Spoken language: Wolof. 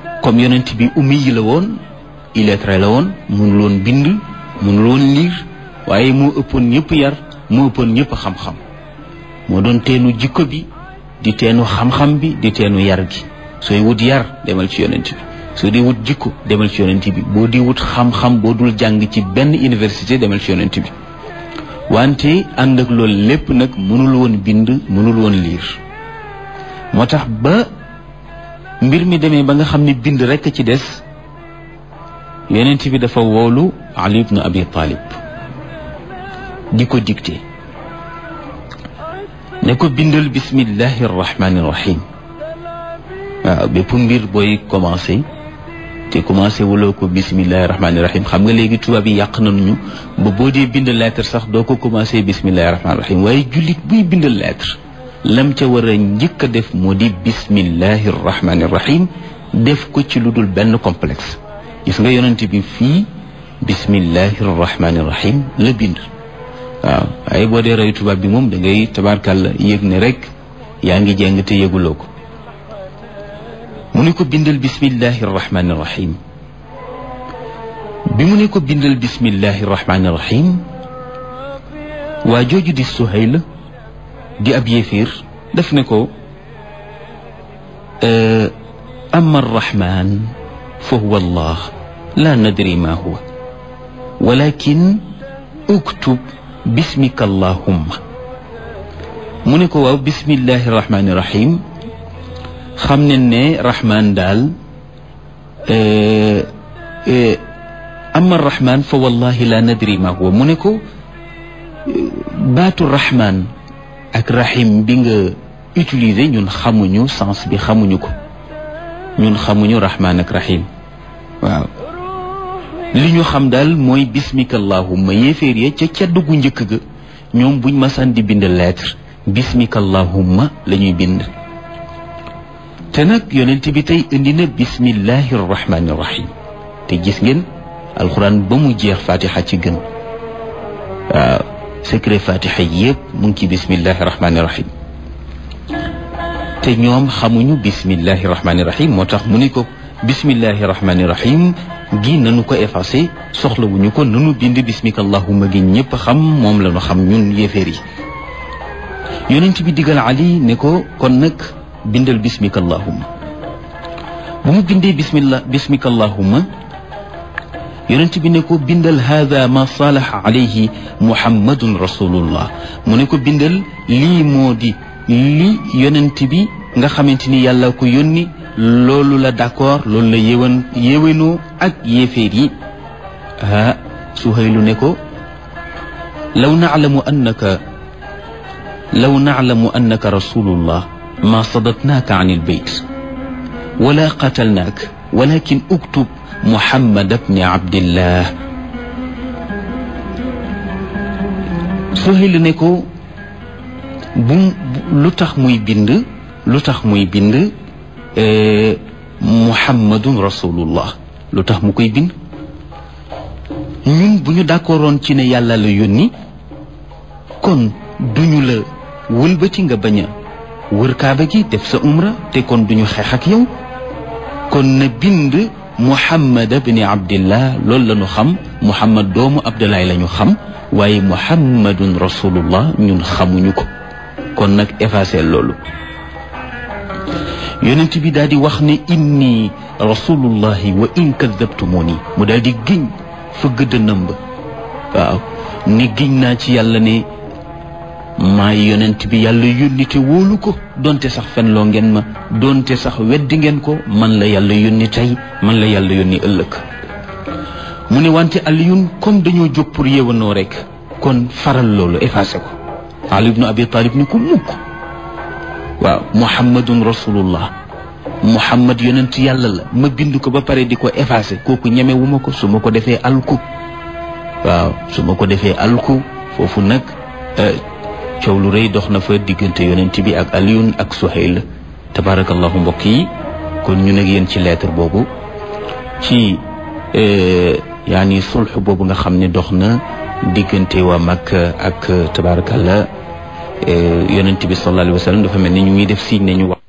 comme yonent bi ummi yi la woon illettré la woon mënul woon bind mënul woon liir waaye moo ëppoon ñëpp yar moo ëppoon ñëpp xam-xam moo doon teenu jikko bi di teenu xam-xam bi di teenu yar gi sooy wut yar demal ci yonent bi soo di wut jikko demal ci yonent bi boo di wut xam-xam boo dul jàng ci benn université demal ci yonent bi wante ànd ak loolu lépp nag mënul woon bind mënul woon liir moo tax ba mbir mi demee ba nga xam ne bind rekk ci des yonent bi dafa woolu Ali ibn Abi Talib di ko dicté ne ko bindal bismillahi arrahmani irrahim waaw bépp mbir booy commencé te commencé wuloo ko bismillahi rahmaani rahim xam nga léegi tubaab yi yàq nañu ba boo dee bind lettre sax doo ko commencé bismillahi rahmaani rahim waaye jullit buy bind lettre lam ca war a njëkk a def moo di bismillahi rahmaani rahim def ko ci lu dul benn complexe gis nga yonent bi fii bismillahi rahmaani rahim la bind waaw waaye boo dee roy tubaab bi moom da ngay tabaarkàlla yëg ne rek yaa ngi jeng te yëguloo ko mu ne ko bindal bismillahi rahmaani rahim bi mu ne ko bindal bismillahi rahmaani rahim waa jooju di Suhayl di ab yéeféer daf ne ko amma arrahman fa huwa allah la nadri ma huwa walakin uktub bismika allahumma mu ne ko waaw bismillahi rahmaani rahim xam ne ne rahman daal amma rahman fa wallahi la nadri ma huwa mu ne ko baatu rahman ak rahim bi nga utiliser ñun xamuñu sens bi xamuñu ko ñun xamuñu rahman ak rahim waaw li ñu xam daal mooy bismika allahumma yéeféer ya ca ca duggu njëkk ga ñoom buñ masaan di bind lettre bismika allahumma la ñuy bind te nag yonent bi tey indi na bismillahi rahmaani rahim te gis ngeen alxuraan ba mu jeex fatiha ci gën waaw secret fatiha yépp mu ngi ci bismillahi rahmaani rahim te ñoom xamuñu bismillahi rahmaani rahim moo tax mu ni ko bismillahi rahmaani rahim gi nanu ko effacé soxlawuñu ko nanu bind bismika allahumma gi ñëpp xam moom la ñu xam ñun yéeféer yi yonent bi digal ali ne ko kon nag bindal bismika allahumma bu mu bindee bismillah bismika allahumma yonent bi ne ko bindal hada ma salaha alayhi muhammadun rasulullah mu ne ko bindal lii moo di li yonent bi nga xamante ni yàlla ko yónni loolu la d'accord loolu la yéwan yéwénoo ak yéeféer yi ah Suhaylu ne ko law naalamu annaka law naalamu annaka rasulullah ma sadatnaaka an ilbeyt wala qatalnaak walakin uktub muhammad bni abdillah Suhayl ne ko bu lu tax muy bind lu tax muy bind muhammadun rasulullah lu tax mu koy bind ñun bu ñu d'accordoon ci ne yàlla la yónni kon duñu la wëlbati nga bañ a wër kaaba gi def sa umra te kon duñu xeex ak yow kon na bind muhammad bni abdillah loolu la ñu xam muhammad doomu abdullahi la ñu xam waaye muhammadun rasulullah ñun xamuñu ko kon nag effacé loolu yonent bi daal di wax ne inni rasulullahi wa in kadabtumuni mu daal di giñ fa gëdd nëmb waaw ni giñ naa ci yàlla ne maay yonent bi yàlla yónni te wóolu ko donte sax fenloo ngeen ma donte sax weddi ngeen ko man la yàlla yónni tey man la yàlla yónni ëllëg mu ne wante aliyun comme dañoo jóg pour yéwanoo rek kon faral loolu effacé ko ali ibnu abi talib ni ko mukk waaw muhammadun rasulullah muhammad yonent yàlla la ma bind ko ba pare di ko effacé kooku ñemewu ma ko su ma ko defee alku waaw su ma ko defee alku foofu nag coow lu rëy dox na fa diggante yonent bi ak aliyun ak suhayl tabarakallahu mbokk yi kon ñu nag yéen ci lettre boobu ci yaani sulx boobu nga xam ne dox na diggante waa Makka ak tabarakallah yonent bi sallallahu alayhi wa sallam dafa mel ni ñu ngi def signe ne ñu wax